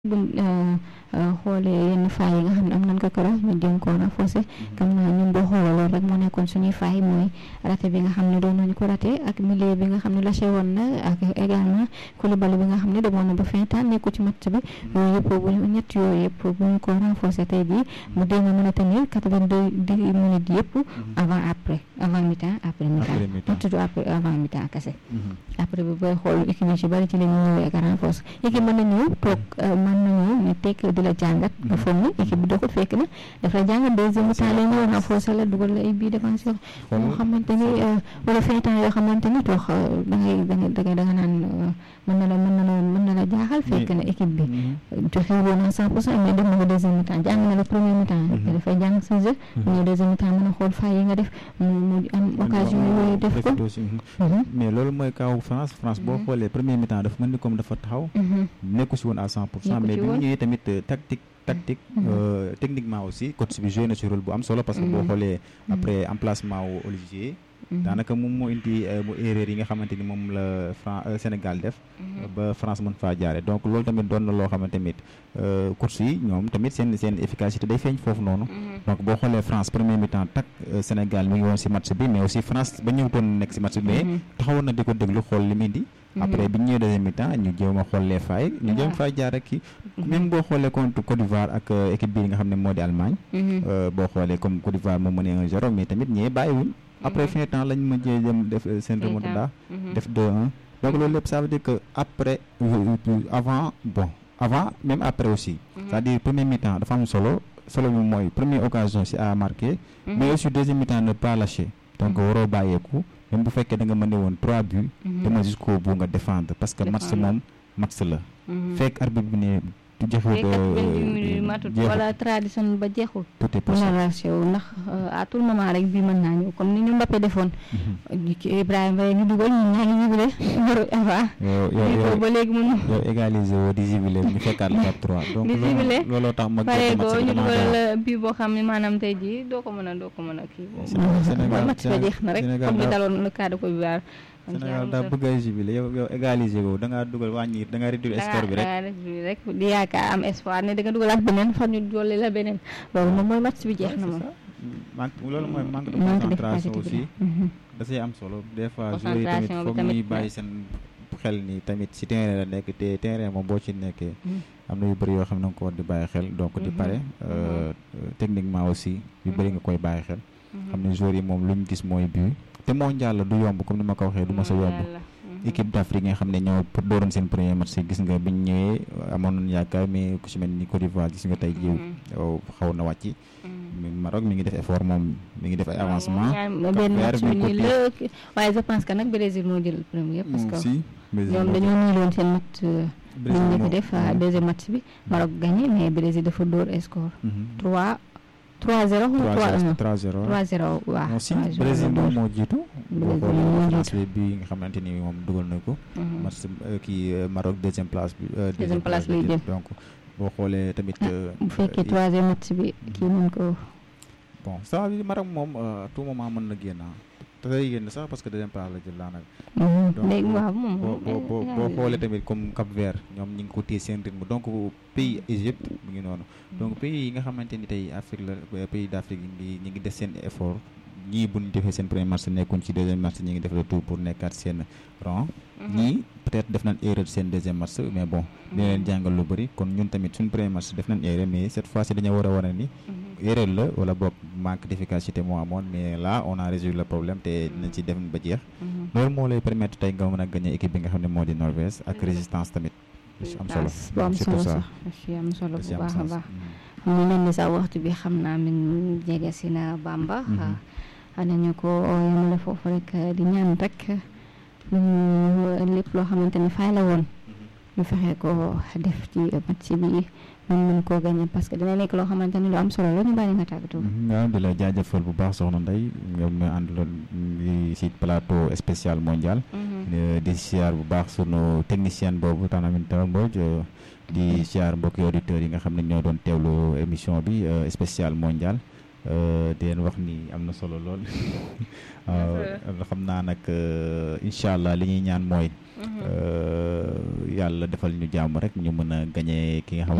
buñ xoolee yenn faay yi nga xam ne am nañ ko koro ñu jéem koo renforcer comme na ñun boo xoolee loolu rek moo nekkoon suñuy faay mooy raté bi nga xam ne doon nañu ko raté ak milieu bi nga xam ne lâché woon na ak également Koulibaly bi nga xam ne demoon na ba fin temps nekku ci match bi yooyu yëpp bu ñu ñett yooyu yëpp bu ñu ko renforcer tey jii mu dee nga mën a tenir quatre-vingt-deux dix minutes yëpp avant après avant mi-temps après mi-temps tudd après avant mi-temps kese après bi booy xool équipe yi ci bari ci la ñu ñëwee ak renforce équipe mën na ñëw toog mën na ñëw ñu tekk di la jàngat nga foog ni équipe bi doxul fekk na daf la jàngat deuxième mi-temps la ñëw renforcer la dugal la ay bii défenseur yoo xamante ni wala fin temps yoo xamante ni toog da ngay da ngay da nga naan mën na la mën na la mën na la jaaxal fekk na équipe bi joxe woon à cent pour cent mais dem na ko deuxième mi-temps jàng na la premier mi-temps dafay jàng sa jeu ñëw deuxième mi-temps mën a xool fay yi nga def mu am occasion yooyu def ko mais loolu mooy kaw France France boo xoolee premier mi-temps dafa mel ni comme dafa taxaw nekku si woon à cent pour cent mais bi mu ñëwee tamit tactique tactique techniquement aussi coach bi joué na ci rôle bu am solo parce que boo xoolee après emplacement wu Olivier daanaka moom moo indi mu erreur yi nga xamante ni moom la Fran Sénégal def ba France mën faa jaare donc loolu tamit doon na loo xamante tamit course yi ñoom tamit seen seen efficacité day feeñ foofu noonu donc boo xoolee France premier mi-temps tak Sénégal mi ngi woon si match bi mais aussi France ba ñëwtoon nekk si match bi mais taxawoon na di ko déglu xool li muy di après bi ñu ñëwee deuxième mi-temps ñu jéem a xool les failles ñu jéem fay jaar rek kii même boo xoolee contre Côte d'Ivoire ak équipe bii nga xam ne moo di Allemagne boo xoolee comme Côte d'Ivoire moo mënee 1-0 mais tamit ñee bàyyiwuñ après fin temps lañ mujjee dem def seen remontada def 2-1 donc loolu lépp ça veut dire que après avant bon avant même après aussi c'est-à-dire premier mi-temps dafa am solo solo bi mooy première occasion si à marquer mais aussi deuxième mi-temps ne pas lâcher donc waroo bàyyeeku même bu fekkee da nga mën woon trois buts dama jusqu'au bout nga défendre parce que match moom match la fekk arbitre bi ne du jeexul matut wala tradition ba jeexul tout est possible génération ndax à tout moment rek bii mën naa ñëw comme ni ñu Mbappé defoon Ibrahima ñu dugal ñu ñaa ngi jubile numéro avant yow ba léegi mënu yow égaliser woo di jubile ñu fekkaat la 4-3 donc looloo tax ma pare ko ñu dugal la bii boo xam ne maanaam tey jii doo ko mën a doo ko mën a kii Sénégal match ba jeex na rek comme ni daloon le cas de Côte d'Ivoire Sénégal daa bëgg a jubilé yow yow égaliser ko da ngaa dugal wàññi da ngaa réduire score bi rek da ngaa réduire rek di yaakaar am espoir ne da nga dugal ak beneen fan ñu dolli la beneen loolu moom mooy match bi jeex na moom manque loolu mooy manque de concentration aussi da say am solo des fois joueurs yi tamit foog ñuy bàyyi seen xel ni tamit si terrain la nekk te terrain moom boo ci nekkee am na yu bëri yoo xam ne nga ko war di bàyyi xel donc di pare techniquement aussi yu bëri nga koy bàyyi xel xam ne joueurs yi moom lu ñu gis mooy but te mondial la du yomb comme ni ma ko waxee du ma sa yomb équipe d'Afrique nga xam ne ñoo dooroon seen premier match gis nga biñ ñëwee amoon nañu yaakaar mais ku ci mel ni Côte d'Ivoire gis nga tey jiw xaw na wàcc Maroc mi ngi def effort moom mi ngi def ay avancement benn match bi nii la waaye je pense que nag Brésil moo jël premier parce que ñoom dañoo niiloon seen match bi ñu ko def deuxième match bi Maroc gagné mais Brésil dafa dóor score 3 3-0 ou 3-1 3-0 3-0 waaw. non si Brésil moom moo jiitu. boo xoolee France bi nga xamante ni moom dugal na ko. match kii Maroc deuxième place bi. deuxième place bi jël donc boo xoolee tamit. bu fekkee troisième match bi kii mën ko. bon ça veut dire Maroc moom à tout moment mën na génn te day génn sax parce que deuxième place la jël daanaka. léegi waaw moom boo boo boo xoolee tamit comme Cap Vert ñoom ñu ngi ko téye seen rythme donc pays Égypte mu ngi noonu. donc pays yi nga xamante ni tey Afrique la pays d'Afrique yi ñu ngi def seen effort ñii bu ñu defee seen premier match nekkuñ ci deuxième match ñi ngi def le tout pour nekkaat seen rang. ñii peut-être def nañ erreur seen deuxième match mais bon. dina leen jàngal lu bëri kon ñun tamit suñ premier match def nañ erreur mais cette fois-ci dañoo war a wane ni. erreur la wala boog manque d'efficacité moo amoon mais là on a résolu le problème te dinañ ci def ba jeex. loolu moo lay permettre tey nga mën a gagner équipe bi nga xam ne moo di Norvège ak résistance tamit. am solo bu am solo sax ci am solo bu baax a baax. mu mel ni sax waxtu bi xam naa min jege si na Bamba. nañu ko yemale foofu rek di ñaan rek ñu lépp loo xamante ni fay la woon. ñu fexe ko def ci match bi mën mën koo gagné parce que dina nekk loo xamante ni lu am solo la ñu bàyyi nga tàggatoo. waaw di la jaajëfal bu baax soxna Ndeye nga ma àndaloon si plateau spécial mondial. di siyaar bu baax sunu technicien boobu Tanaminta Mbodj di siyaar mbokki auditeurs yi nga xam ne ñoo doon teewlu émission bi spécial mondial di leen wax ni am na solo lool xam naa nag incha allah li ñuy ñaan mooy yàlla defal ñu jàmm rek ñu mën a gañe ki nga xam